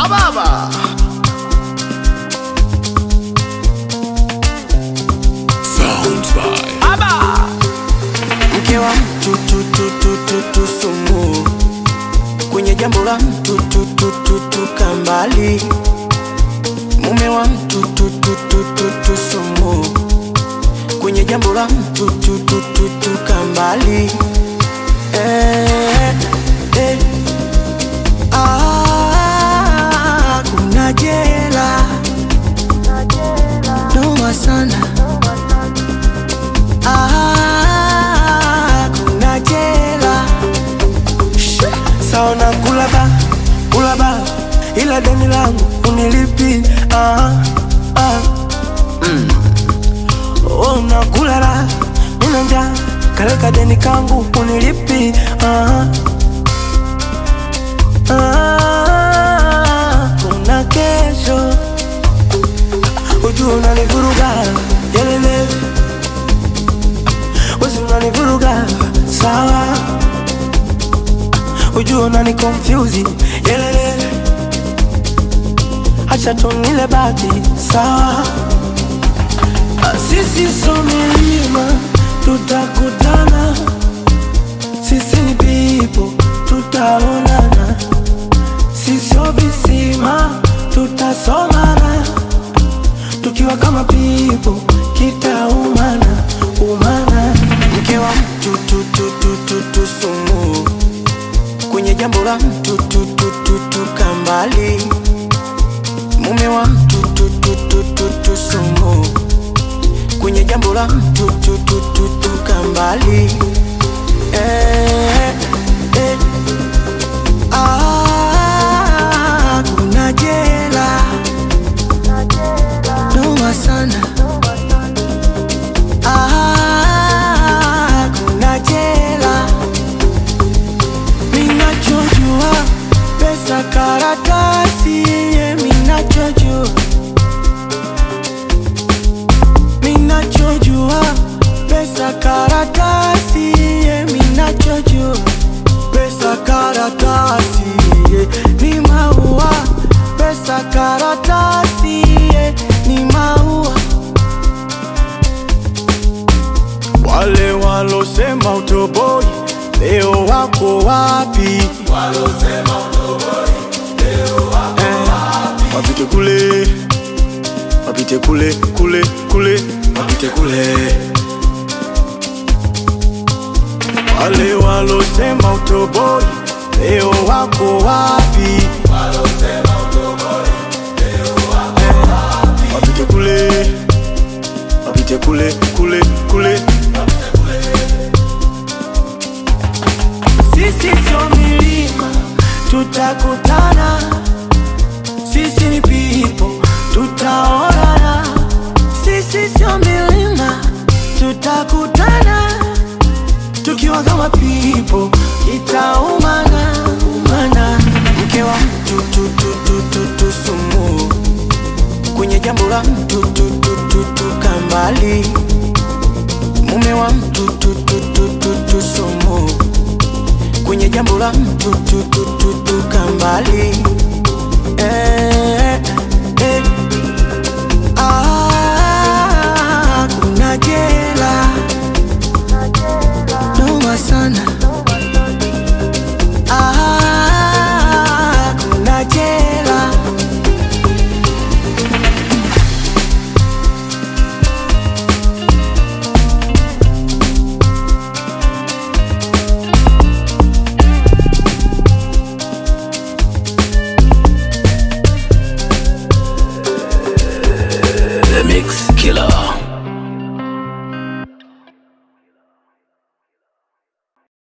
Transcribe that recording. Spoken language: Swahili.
Ababa. Sounds by Aba. mke wa mtu tu, tu, tu, tu, tu, sumu kwenye jambo la mtu tu, tu, tu, tu, kambali mume wa mtu tu, tu, tu, tu, tu, sumu kwenye jambo la mtu tu, tu, tu, tu, kambali eh, eh. Ah, kuna jela noma sana Ah, kuna jela saona kulaba kulaba ila deni langu unilipi ah, ah. Mm. Oh, nakulala nina njaa kaleka deni kangu unilipi ah, ah. kuna kesho ujua unanivuruga yelele wezi unanivuruga sawa ujua unani confuse yelele acha tunile bati sawa Ah, sisi so milima tutakutana sisi ni pipo tutaonana sisio visima tutasomana tukiwa kama pipo kitaumana umana mke wa mtu tu, tu, tu, tu, tu, sumu kwenye jambo la mtu tu, tu, tu, tu, kambali mume wa mtu tu, tu, tu, tu, tu, sumu kwenye jambo la mtu tu, tu, tu, tu, kambali eh, eh. Ah, kuna jela noma sana Ah, kuna jela minachojua pesa karatasi ye minachojua minachojua pesa karatasi ye minachojua pesa karatasi ye ni maua pesa karatasi ye ni maua wale walosema utoboi leo wako wapi Eh, wapite kule wapite kule kule kule wapite kule wale walosema utoboi leo wako wapi Eh, wapite kule wapite kule kule kule sisi sio milima tutakutana sisi ni pipo tutaonana sisi sio milima tutakutana tukiwa kama pipo itaumana umana mke wa mtu tu, tu, tu, tu, tu, sumu kwenye jambo la mtu tu, tu, tu, tu, kambali mume wa mtu tu, tu, tu, tu, tu, sumu kwenye jambo la mtu tu, tu, tu, tu, kambali